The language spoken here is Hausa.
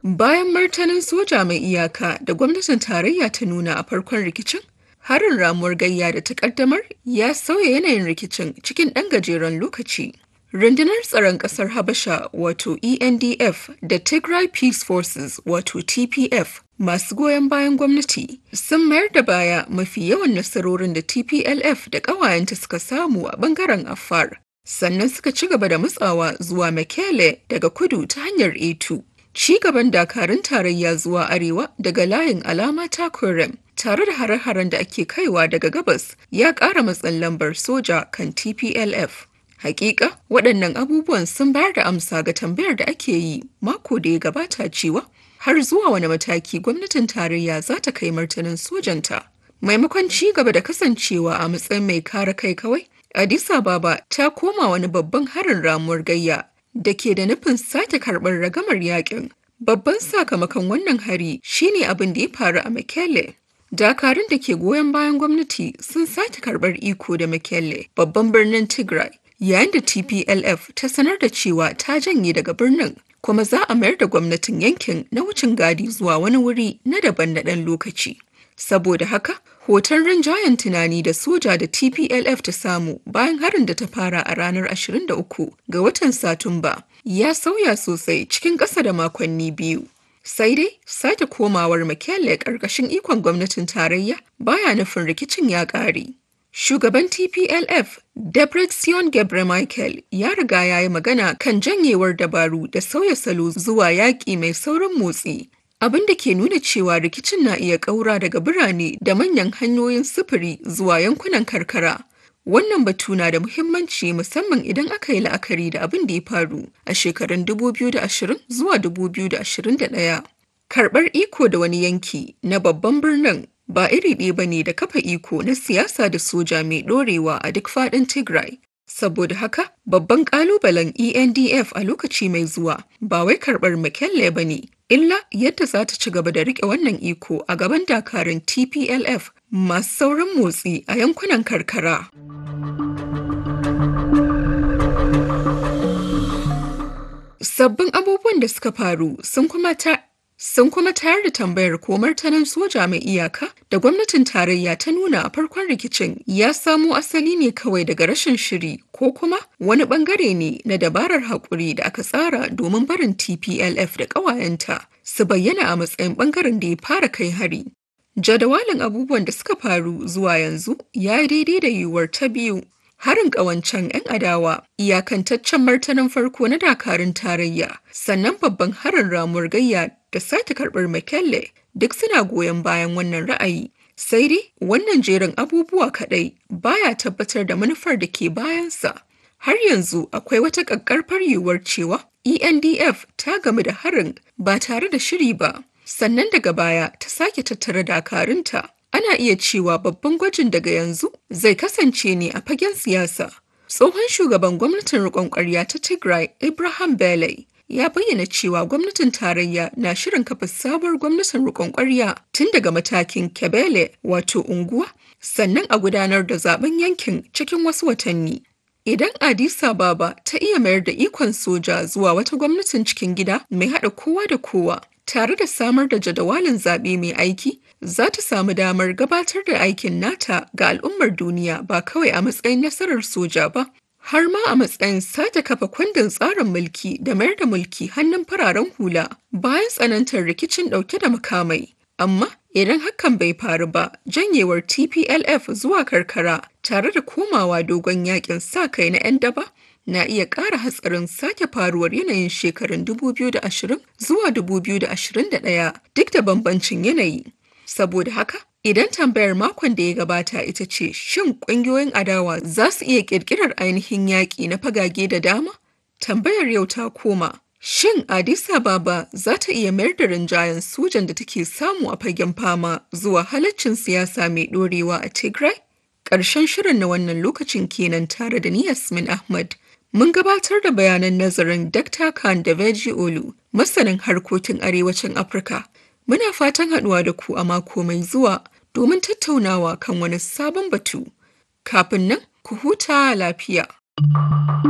Bayan martanin soja mai iyaka da gwamnatin tarayya ta nuna a farkon rikicin, harin ramuwar gayya da ta kaddamar ya sauya yanayin rikicin cikin ɗan gajeren lokaci. Rundunar tsaron ƙasar Habasha wato ENDF da Tigray Peace Forces wato TPF masu goyon bayan gwamnati sun mayar da baya mafi yawan nasarorin da TPLF da ƙawayenta suka samu a ɓangaren Afar. Sannan suka ci gaba da matsawa zuwa Mekele daga kudu ta hanyar A2. Ci gaban dakarun tarayya zuwa arewa daga layin alama ta Kurem tare da hare-haren da ake kaiwa daga gabas ya ƙara matsin lambar soja kan TPLF. Hakika waɗannan abubuwan sun bayar da amsa ga tambayar da ake yi mako da ya gabata cewa har zuwa wani mataki gwamnatin tarayya za ta kai martanin sojanta. Maimakon ci gaba da kasancewa a matsayin mai kare kai kawai, Addis Ababa ta koma wani babban harin ramuwar gayya da ke da nufin sake karɓar ragamar yakin. Babban sakamakon wannan hari shine abin da ya faru a Mekelle. Dakarun da ke goyon bayan gwamnati sun sake karɓar iko da Mekelle, babban birnin Tigray. yayin da TPLF ta sanar da cewa ta janye daga birnin kuma za a mayar da gwamnatin yankin na wucin gadi zuwa wani wuri na daban na ɗan lokaci. Saboda haka, hoton rinjayen tunani da soja da TPLF ta samu bayan harin da ta fara a ranar 23 ga watan Satumba ya sauya sosai cikin ƙasa da makonni biyu. Sai dai sake komawar Mekelle ƙarƙashin ikon gwamnatin tarayya baya nufin rikicin ya ƙare. Shugaban TPLF, Debretsion Gebremichael, ya riga ya yi magana kan janyewar dabaru da sauya salo zuwa yaƙi mai saurin motsi, abin da ke nuna cewa rikicin na iya ƙaura daga birane da manyan hanyoyin sufuri zuwa yankunan karkara. Wannan batu na da muhimmanci musamman idan aka yi la'akari da abin da ya faru a shekarun 2020 zuwa 2021. Karɓar iko da wani yanki na babban birnin ba iri ɗaya ba ne da kafa iko na siyasa da soja mai ɗorewa a duk faɗin Tigray. Saboda haka, babban ƙalubalen ENDF a lokaci mai zuwa ba wai karɓar Mekelle ba ne, illa yadda za ta ci gaba da riƙe wannan iko a gaban dakarun TPLF masu sauran motsi a yankunan karkara. Sabbin abubuwan da suka faru sun kuma ta sun kuma tayar da tambayar ko martanin soja mai iyaka da gwamnatin tarayya ta nuna a farkon rikicin ya samo asali ne kawai daga rashin shiri ko kuma wani bangare ne na dabarar haƙuri da aka tsara domin barin tplf da ƙawayenta su bayyana a matsayin bangaren da ya fara kai hari jadawalin abubuwan da suka faru zuwa yanzu ya yi daidai da yiwuwar ta biyu harin ƙawancen 'yan adawa iyakantaccen martanin farko na dakarun tarayya sannan babban harin ramuwar gayya da sake karɓar Mekelle duk suna goyon bayan wannan ra'ayi. Sai dai wannan jerin abubuwa kaɗai baya tabbatar da manufar da ke bayansa. Har yanzu akwai wata ƙaƙƙarfar yiwuwar cewa ENDF ta gamu da harin ba tare da shiri ba, sannan daga baya ta sake tattara dakarunta. Ana iya cewa babban gwajin daga yanzu zai kasance ne a fagen siyasa. Tsohon shugaban gwamnatin riƙon ƙwarya ta Tigray, Ibrahim Bele, ya bayyana cewa gwamnatin tarayya na shirin kafa sabuwar gwamnatin rikon kwarya tun daga matakin kebele wato unguwa sannan a gudanar da zaben yankin cikin wasu watanni idan addis ababa ta iya mayar da ikon soja zuwa wata gwamnatin cikin gida mai haɗa kowa da kowa tare da samar da jadawalin zaɓe mai aiki za ta samu damar gabatar da aikin nata ga al'ummar duniya ba kawai a matsayin nasarar soja ba har ma a matsayin sake kafa kundin tsarin mulki da mayar da mulki hannun fararen hula bayan tsanantar rikicin ɗauke da makamai. Amma idan hakan bai faru ba, janyewar TPLF zuwa karkara tare da komawa dogon yakin sa kai na 'yan daba na iya ƙara hatsarin sake faruwar yanayin shekarun 2020 zuwa 2021 duk da bambancin yanayi. Saboda haka, Idan tambayar makon da ya gabata ita ce shin ƙungiyoyin adawa za su iya ƙirƙirar ainihin yaƙi na fagage da dama? Tambayar yau ta koma. Shin Addis Ababa za ta iya mayar da rinjayen sojan da take samu a fagen fama zuwa halaccin siyasa mai ɗorewa a Tigray? Ƙarshen shirin na wannan lokacin kenan tare da ni Yasmin Ahmad. Mun gabatar da bayanan nazarin Dr. Khan da Veji Olu, masanin harkokin arewacin Afirka. Muna fatan haɗuwa da ku a mako mai zuwa domin tattaunawa kan wani sabon batu. Kafin nan, ku huta lafiya.